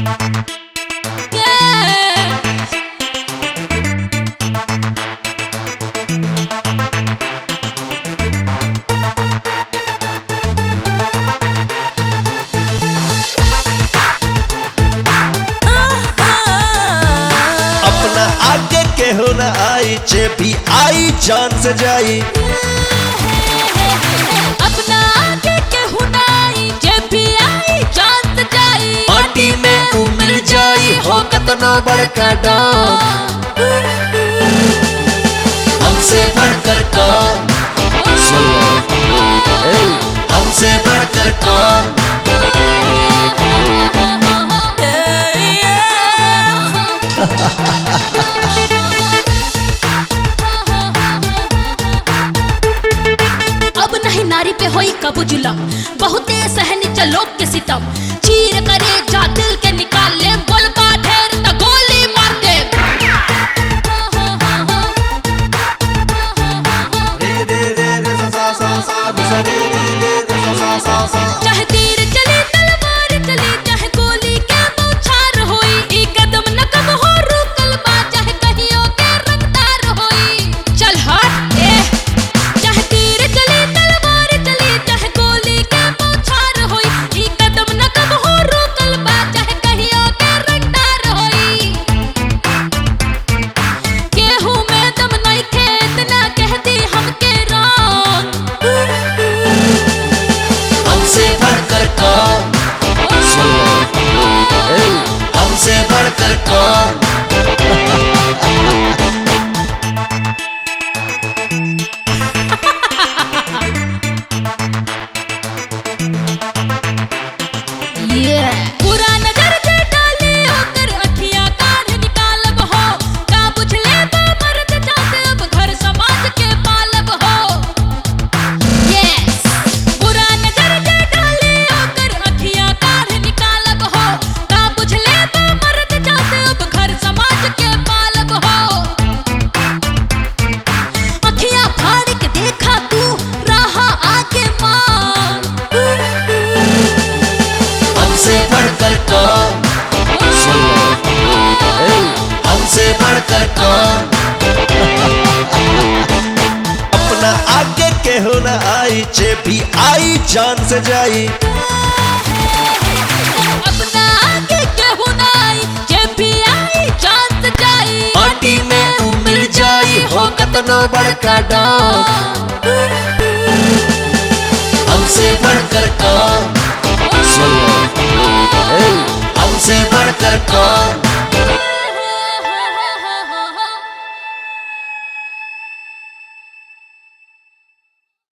अपना आगे केहू न आई जे भी आई जान से जाई अपना आगे केहू नाई जे भी आई जान से जाई माटी में उमड़ जाई हो कतनो बड़का डाम हमसे बढ़कर कौन हमसे बढ़कर कौन अब नहीं नारी पे होई कबू जुलम बहुते सहनी चलो के सितम चीर करे जा दिल के निकाल ले बोल का ढेर त गोली मार दे चाहे तीर चले तलवार चले चाहे गोली के बौछार होई ई कदम न कब हो रुकल बा चाहे कहियो के रफ्तार होई चल हट ए चाहे तीर चले तलवार चले चाहे गोली के बौछार होई ई कदम न कब हो रुकल बा चाहे कहियो के रफ्तार होई केहू में दम नहीं खे इतना कहती हमके राम हमसे बढ़कर कौन हमसे बढ़कर कौन पूरा नजर से डाले होकर अखियां काढ़ निकालब हो का बुझ ले बा मर्द चाहते अब घर समाज के पालब हो यस पूरा नजर से डाले होकर अखियां काढ़ निकालब हो का बुझ ले बा मर्द चाहते अब घर समाज के पालब हो अखियां फाड़ के देखा तू रहा आगे मान हमसे बढ़कर कौन हमसे बढ़कर कौन अपना आगे केहू न आई जे भी आई जान से जाई अपना आगे केहू नाई जे भी आई जान से जाई माटी में उमड़ जाई हो कतनो बड़का डाम हमसे बढ़कर कौन हमसे बढ़कर कौन